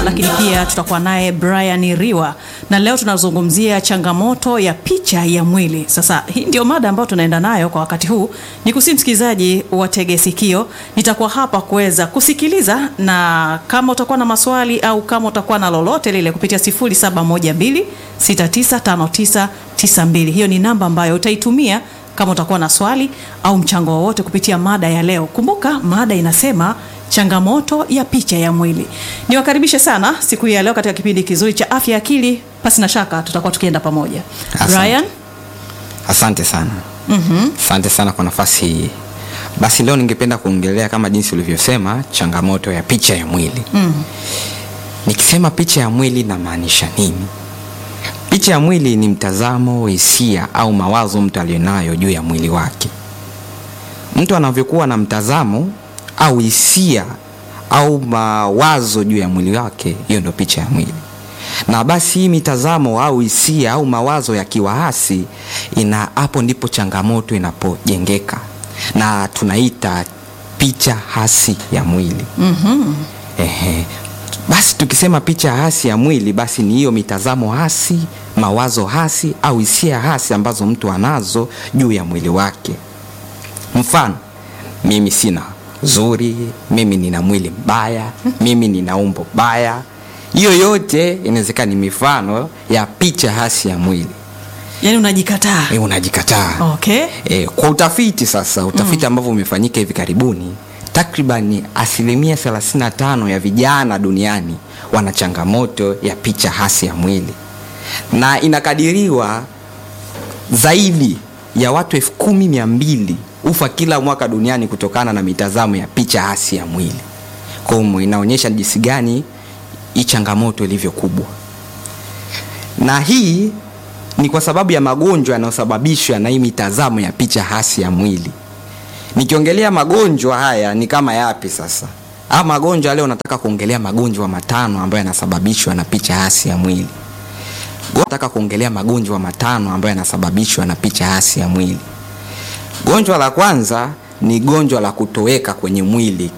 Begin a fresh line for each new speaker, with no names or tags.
lakini pia tutakuwa naye Brian Riwa, na leo tunazungumzia changamoto ya picha ya mwili. Sasa hii ndio mada ambayo tunaenda nayo kwa wakati huu. Ni kusi msikilizaji watege sikio, nitakuwa hapa kuweza kusikiliza, na kama utakuwa na maswali au kama utakuwa na lolote lile kupitia 0712695992 hiyo ni namba ambayo utaitumia kama utakuwa na swali au mchango wowote kupitia mada ya leo. Kumbuka mada inasema changamoto ya picha ya mwili. Niwakaribishe sana siku hii ya leo katika kipindi kizuri cha afya ya akili. Pasi na shaka tutakuwa tukienda pamoja.
Asante.
Brian,
Asante sana.
mhm,
Asante sana kwa nafasi hii. Basi leo ningependa kuongelea kama jinsi ulivyosema changamoto ya picha ya mwili.
mhm,
Nikisema picha ya mwili namaanisha nini? Picha ya mwili ni mtazamo, hisia au mawazo mtu aliyonayo juu ya mwili wake. Mtu anavyokuwa na mtazamo au hisia au mawazo juu ya mwili wake, hiyo ndio picha ya mwili. Na basi hii mitazamo au hisia au mawazo yakiwa hasi, ina hapo ndipo changamoto inapojengeka na tunaita picha hasi ya mwili.
mhm.
Ehe. Basi tukisema picha hasi ya mwili, basi ni hiyo mitazamo hasi, mawazo hasi au hisia hasi ambazo mtu anazo juu ya mwili wake. Mfano, mimi sina zuri, mimi nina mwili mbaya, mimi nina umbo baya. Hiyo yote inawezekana ni mifano ya picha hasi ya mwili.
Yaani unajikataa.
E, unajikataa.
Okay.
E, kwa utafiti sasa, utafiti ambavyo umefanyika hivi karibuni, takriban asilimia 35 ya vijana duniani wana changamoto ya picha hasi ya mwili, na inakadiriwa zaidi ya watu elfu kumi mia mbili ufa kila mwaka duniani kutokana na mitazamo ya picha hasi ya mwili. Kwa hiyo inaonyesha jinsi gani hii changamoto ilivyo kubwa, na hii ni kwa sababu ya magonjwa yanayosababishwa na hii mitazamo ya picha hasi ya mwili. Nikiongelea magonjwa haya ni kama yapi sasa? Haya magonjwa leo nataka kuongelea magonjwa matano ambayo yanasababishwa na picha hasi ya mwili. Nataka kuongelea magonjwa matano ambayo yanasababishwa na picha hasi ya mwili. Gonjwa la kwanza ni gonjwa la kutoweka kwenye mwili